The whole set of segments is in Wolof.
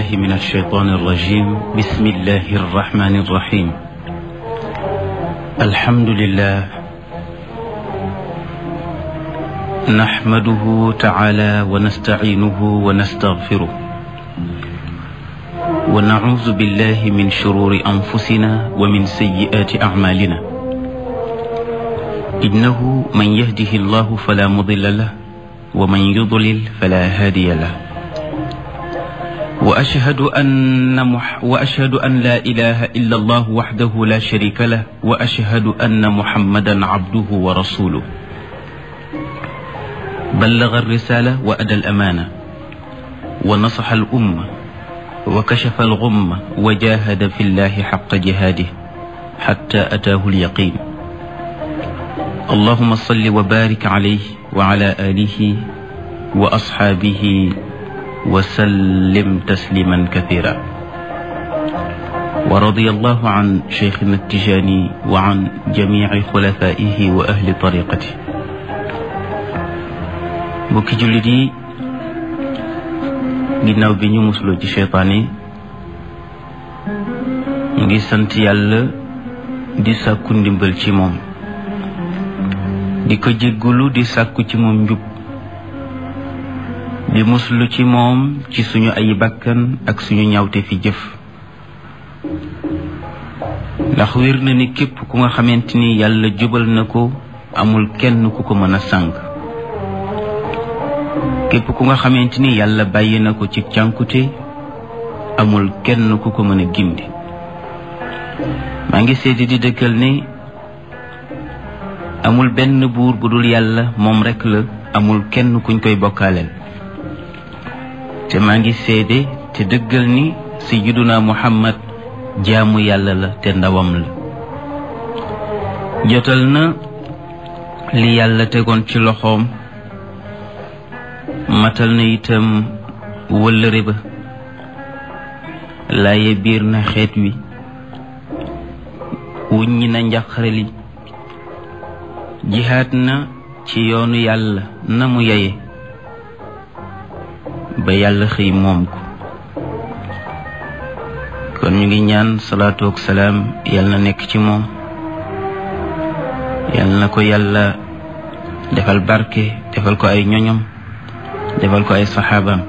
من الشيطان الرجيم بسم الله الرحمن الرحيم الحمد لله نحمده تعالى ونستعينه ونستغفره ونعوذ بالله من شرور أنفسنا ومن سيئات أعمالنا إنه من يهده الله فلا مضل له ومن يضلل فلا هادي له وأشهد أن مح وأشهد أن لا إله إلا الله وحده لا شريك له وأشهد أن محمدا عبده ورسوله بلغ الرسالة وأدى الأمانة ونصح الأمة وكشف الغمة وجاهد في الله حق جهاده حتى أتاه اليقين اللهم صل وبارك عليه وعلى آله وأصحابه وسلم تسليما كثيرا ورضي الله عن شيخنا التجاني وعن جميع خلفائه وأهل طريقته mbokki jullit yi ginnaaw bi ñu musuloo ci seytaan yi ñu ngi sant yàlla di sàkku ndimbal ci moom di ko jéggulu di sàkku ci moom njub di muslu ci moom ci suñu ay bakkan ak suñu ñawte fi jëf ndax wér na ni képp ku nga xamante ni yàlla jubal na ko amul kenn ku ko mën a sànq képp ku nga xamante ni yàlla bàyyi na ko ci cànkute amul kenn ku ko mën a gindi maa ngi seeti di dëkkal ni amul benn buur bu dul yàlla moom rekk la amul kenn kuñ koy bokkaaleel te maa ngi seede te dëggal ni sayyiduna muhammad jaamu yàlla la te ndawam la jotal na li yàlla tegoon ci loxoom matal na itam wëllëre ba laaye biir na xeet wi wuññi na njaqare li jihaat na ci yoonu yàlla na mu yeye ba yàlla xëy moom ko kon ñu ngi ñaan salaatu ak salaam yàlla na nekk ci moom yàlla na ko yàlla defal barke defal ko ay ñoñom defal ko ay saxaabaam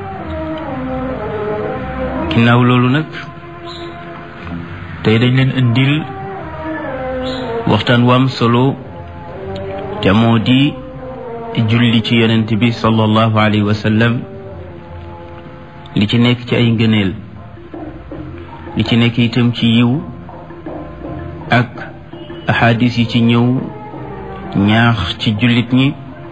ginnaaw loolu nag tey dañ leen indil waxtaan wu am solo te moo di julli ci yonent bi sallallahu alayhi wa sallam li ci nekk ci ay ngëneel li ci nekk itam ci yiw ak ahadis yi ci ñëw ñaax ci jullit ñi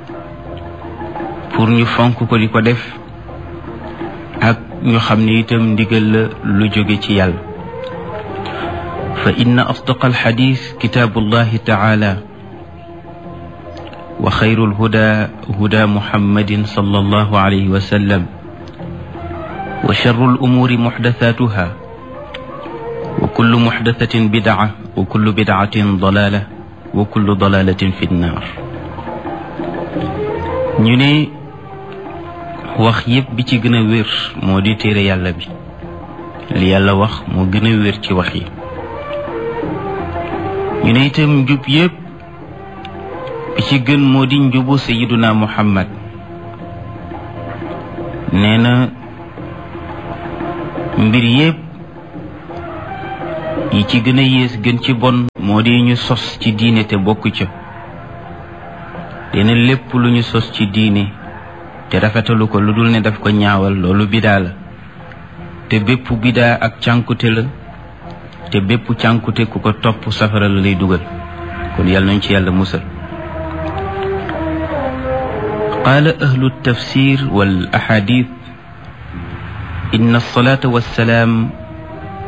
pour ñu fonk ko di ko def ak ñu xam ne itam ndigal la lu jóge ci yàlla fa inna asdaqa alxadis kitaabullahi taala wa xayru lhuda huda muhammadin sallallahu alayhi wa sallam wa charru alumuuri muxdasatuha wa kullu muxdasatin bidaa wa kullu bidaatin dalaala wa kullu dalaalatin fi nnaar ñu ne wax yépp bi ci gën a wér moo di téere yàlla bi li yàlla wax moo gën a wér ci wax yi ñu ne itam njub yépp bi ci gën moo di njubu sayiduna muhammad nee na mbir yépp yi ci gën a yées gën ci bon moo di ñu sos ci diine te bokk ca dina lépp lu ñu sos ci diine te rafetalu ko lu dul ne daf ko ñaawal loolu bidaa la te bépp bidaa ak cànkute la te bépp cànkute ku ko topp safara la lay dugal kon yàlla nañ ci yàlla musal qaala ahlu tafsir wal ahadith inna alsalata wassalaam